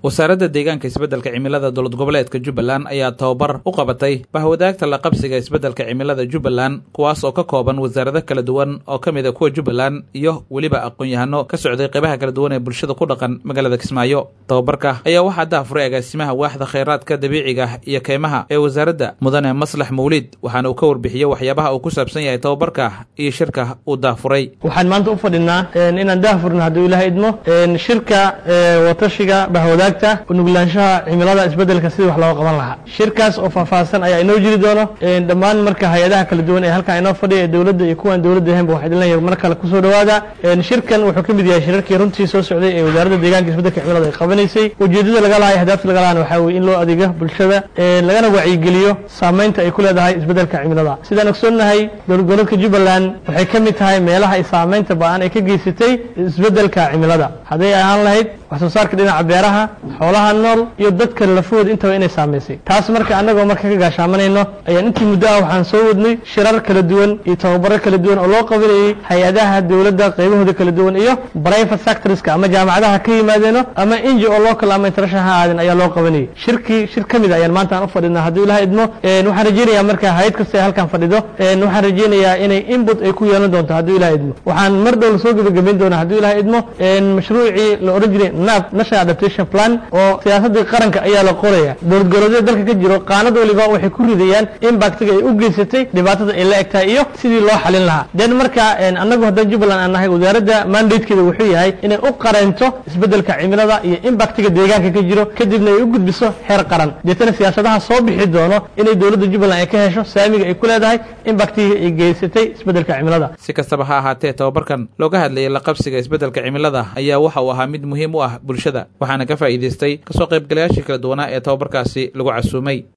wasaaradda deegaanka isbeddelka cimilada dowlad goboleedka jubbaland ayaa tababar u qabatay bahwadaagta la qabsiga isbeddelka cimilada jubbaland kuwaas oo ka kooban wasaarado kala duwan oo ka mid a kuwa jubbaland iyo weliba aqoon-yahano ka socday qaybaha kala duwan ee bulshada ku dhaqan magaalada kismaayo tababarka ayaa waxaa daafuray agaasimaha waaxda khayraadka dabiiciga iyo keymaha ee wasaaradda mudane maslax mawliid waxaana uu ka warbixiyey waxyaabaha uu ku saabsan yahay tababarka iyo shirka uu daafuray waxaan maanta u fadhinaa inaan daahfurno hadduu ilaah idmo shirka watashiga bahwadaagta unuglaanshaha cimilada isbedelka sidii wax looga qaban lahaa shirkaas oo faahfaahsan ayaa inoo jiri doono dhammaan marka hay-adaha kala duwan ee halkan inoo fadhiya ee dowladda iyo kuwaan dowladda ahaynba waxaa idin leeyahay mar kale kusoo dhawaada shirkan wuxuu ka mid yahay shirarkii runtii soo socday ee wasaaradda deegaanka isbedelka cimilada ay qabanaysay ujeedada laga lahay ahdaafta laga lahana waxaa weye in loo adeego bulshada lagana wacyigeliyo saameynta ay ku leedahay isbedelka cimilada sidaan ogsoonnahay dowlad goboleedka jubbaland waxay ka mid tahay meelaha ay saameynta ba-an ay ka geysatay isbedelka cimilada hadday ahaan lahayd wax soo saarka dhinaca beeraha xoolaha nool iyo dadka lafahooda intaba inay saamaysay taas marka annagoo marka ka gaashaamanayno ayaan intii muddo ah waxaan soo wadnay shirar kala duwan iyo tababaro kala duwan oo loo qabanayey hay-adaha dowladda qaybahooda kala duwan iyo private sectorska ama jaamacadaha ka yimaadeeno ama inji oo local ama international ha aadeen ayaa loo qabanayay shirkii shir ka mid a ayaan maanta aan u fadhinaa hadduu ilaha idmo waxaan rajeynayaa marka hay-ad kasta ay halkan fadhido waxaan rajeynayaa inay input ay ku yeelan doonto hadduu ilaha idmo waxaan mar dhow lasoo gebagabayn doonaa hadduu ilaha idmo mashruucii la ohan jiray nab national adaptation plan oo siyaasadii qaranka ayaa la qoraya dowlad goboleedyada dalka ka jiro qaanad waliba waxay ku ridayaan impactiga ay u geysatay dhibaatada ay la egtahay iyo sidii loo xalin lahaa den marka annagu haddaan jubbaland aan nahay wasaaradda mandatekeeda wuxuu yahay inay u qareento isbedelka cimilada iyo impactiga deegaanka ka jiro kadibna ay u gudbiso heer qaran deetana siyaasadaha soo bixi doono inay dowladda jubbaland ay ka hesho saamiga ay ku leedahay impactiga ay geysatay isbedelka cimilada si kastaba ha ahaatee tababarkan looga hadlayay la qabsiga isbedelka cimilada ayaa waxa uu ahaa mid muhiim u ah bulshada waxaana ka faa'iidaystay kasoo qaybgalayaashii kala duwanaa ee tababarkaasi lagu casuumay